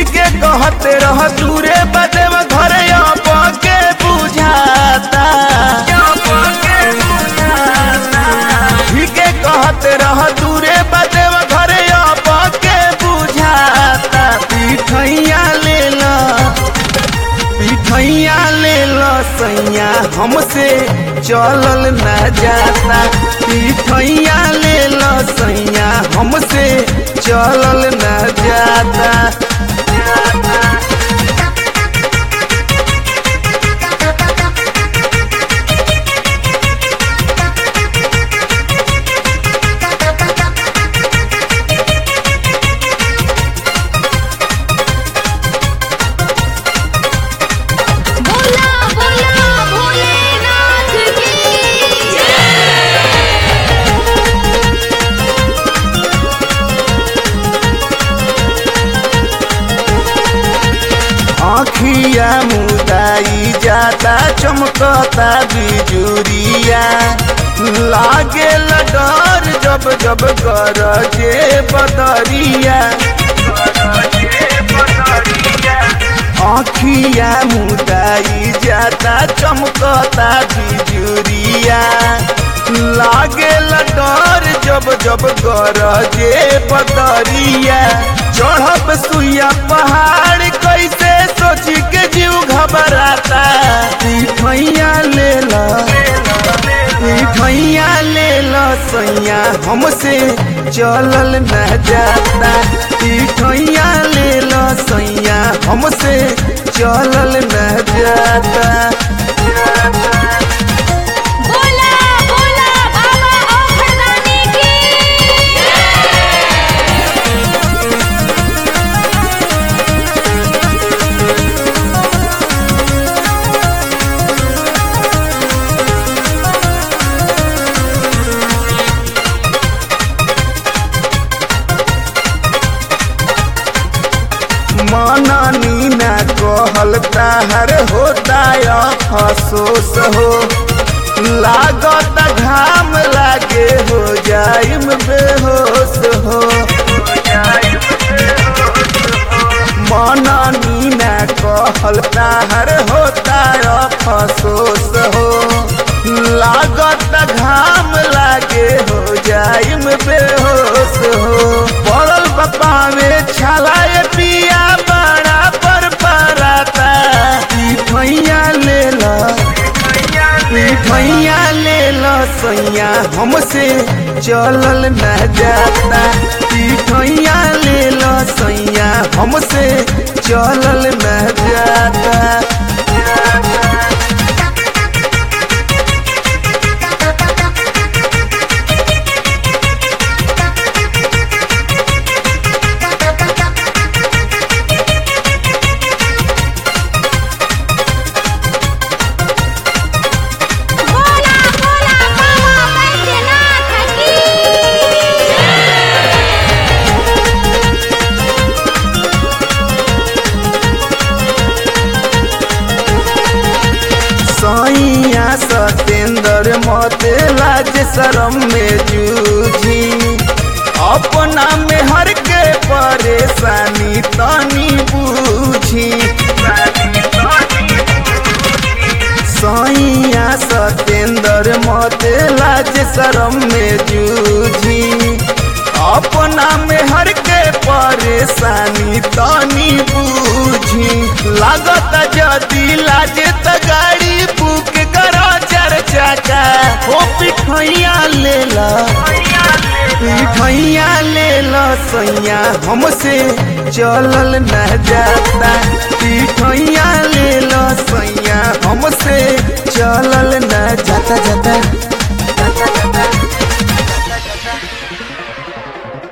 ठीके कहते रह दूरे बदेव घरे अब के बुझाता ठीके कहते रह दूरे बदेव घरे अब के बुझाता पिठैया ले ला पिठैया ले लो सैया हमसे चलल न जाता पिठैया ले लो सैया हमसे चलल न जाता बोला बोला भोलेनाथ की आखिया मुदाई जाता चमकता बिजुरिया लागे डर जब जब गरजे बदरिया आखिया मुदाई जाता चमकता बिजुरिया लागे डर जब जब गरजे बदरिया चढ़ब सुइया पहाड़ कैसे सोची के जीव घबराता पिठैया ले ला पिठैया ले ला सैया हमसे चलल न जाता पिठैया ले ला सैया हमसे चलल न जाता बोला बोला बाबा औखड़दानी की मननी न कहल ताहर होता अफसोस हो लागत घाम लागे हो जाइम बेहोश हो मननी न कहल ताहर होता अफसोस हो लागत घाम लागे हो जाइम बेहोश हो पड़ल बपा में छलाए पिया बड़ा पर पराता पिठैया ले ला पिठैया ले ला सैया हमसे चलल न जाता पिठैया ले ला सैया हमसे चलल न जाता बोला बोला बाबा बैद्यनाथ की सैया सतेंद्र मते लाज शरम में जूझी अपना में हर के परेशानी तनी बूझी सैया सतेंद्र मते लाज शरम में जूझी अपना में हर के परेशानी तनी बूझी लागत जदी लाजे त गाड़ी बुक करो चार चाका हो पिठैया ले ला पिठैया ले ला सैया हमसे चलल न जाता पिठैया ले ला सैया हमसे चलल न जाता जाता